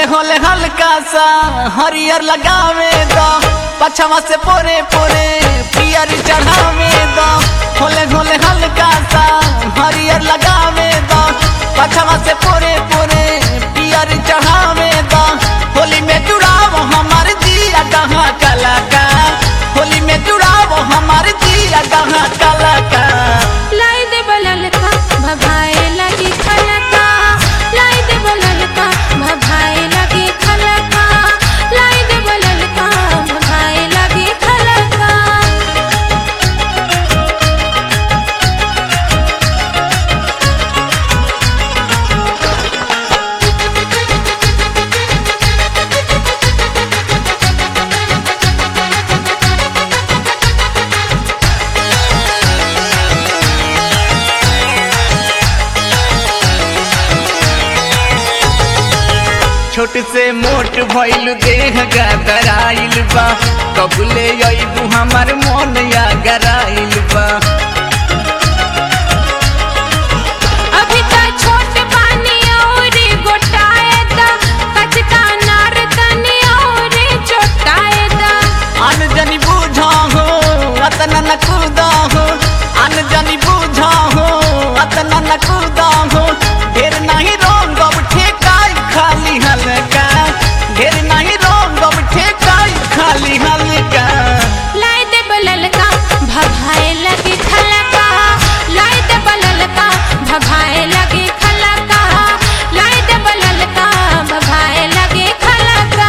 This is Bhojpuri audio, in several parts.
होले हल्का सा हरियर लगावे दो पछवा से पोरे पोरे पियर चढ़ावे दो होले होले हल्का सा हरियर लगावे दो पछवा से पोरे पोरे पियर चढ़ावे दो होली में जुड़ावो हमार दिया कहाँ कलाकार होली में जुड़ावो हमार दिया कहाँ कलाकार लाई दे बललका भभाए लगी खलका लाई दे बललका भभाए लगी खलका लाई दे बललका भभाए लगी खलका छोट से मोट भइल देह गदराइल बा कबले अइबू हमार मन या गराइल बा अभी का छोट पानी और गोटाए दा कचका नार तनी और चोटाए दा अन जनी बूझा हो अतना न कूदा हो अन जनी बूझा हो अतना न कूदा हो ढेर नहीं रोंग अब ठेकाई खाली हल्का ढेर नहीं रोंग अब ठेकाई खाली हल्का लाई दे बललका भभाए लगी खलका लाई दे बललका भभाए लगी खलका लाई दे बललका भभाए लगी खलका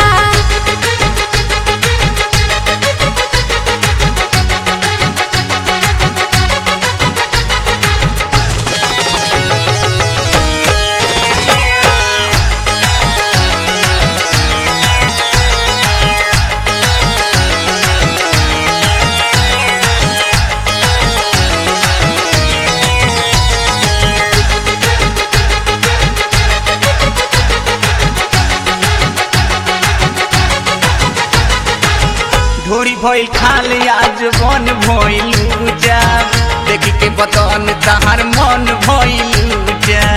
ढोरी भइल खाल आज मन भइल जा देखी के बतन तहार मन भइल जा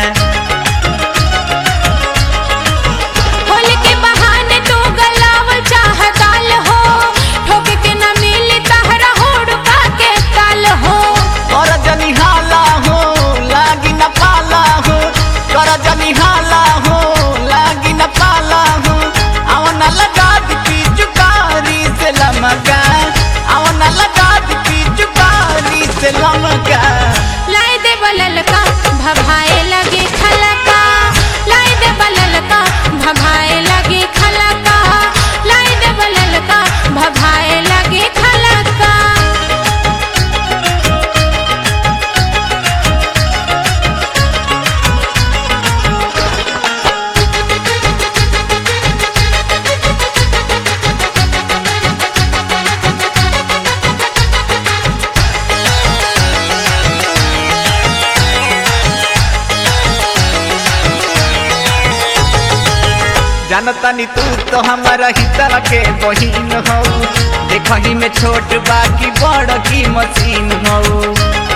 होली के बहाने तू गलावल चाहताल हो ठोके के न मिली तहरा होड़का के ताल हो कर जनी हाला हो लागी न पाला हो कर जनी हाला हो लागी न पाला हो आवन लगा दी चुकारी से लमका आवन लगा दी चुकारी से लमका लाई दे बललका भभाए लगे खलका लाई दे बललका भभाए लगे खलका लाई दे बललका भभाए लगे खलका जानतानी तू तो हमारा हितर के बहिन हो देखही में छोट बाकी बड़ की मशीन हो